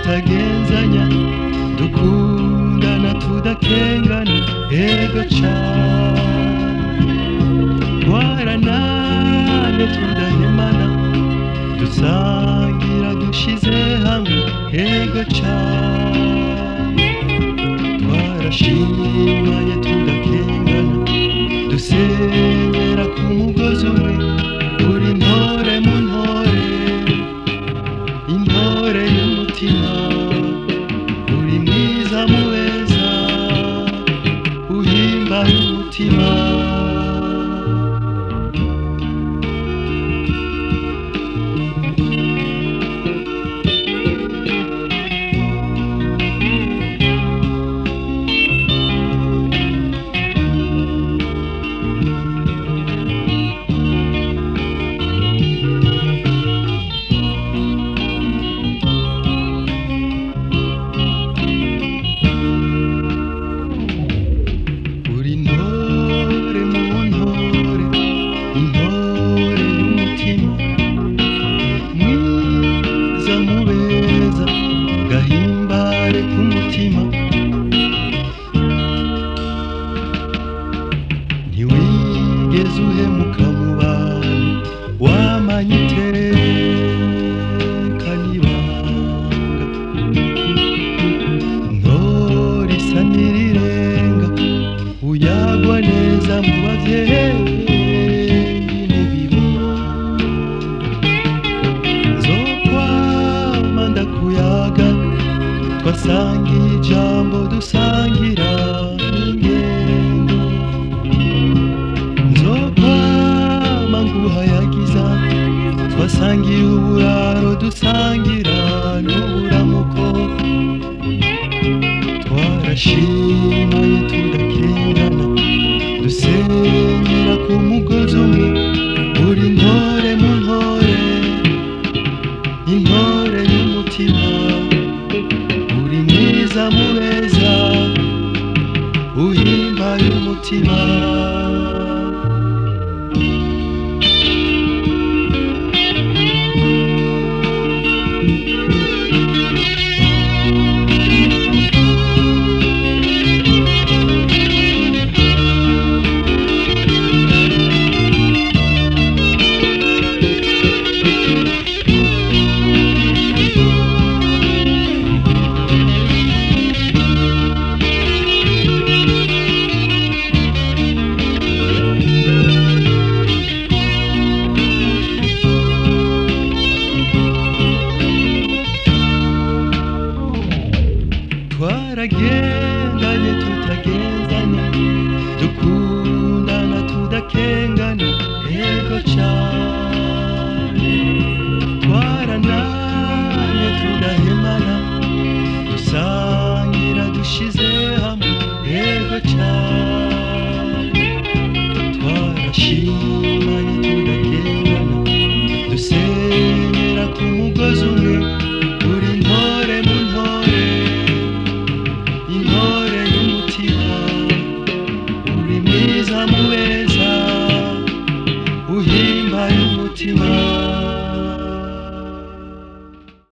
tutagenzanya dukundana tudakengana ego cane twaranane tudahemana dusangira dushize hamwe ego cane twarashimanye tudakengana dusenyera ku mugozi umwe uri ntore mu ntore intore y'umutima uri mwiza muweza uhimbaye umutima uri ntore mu ntore intore y'umutima mwiza mubeza gahimbare k'umutima ntiwigeze uhemuka mu bantu wamanye iteka n'ibanga ntore isa n'irirenga uyagwa neza mu bavyeyi n'ibibondo nzokwama ndakuyaga twasangiye ijambo dusangira n'ingendo nzokwama nguhayagiza twasangiye uburaro dusangira n'uburamuko twarashimanye tudakenga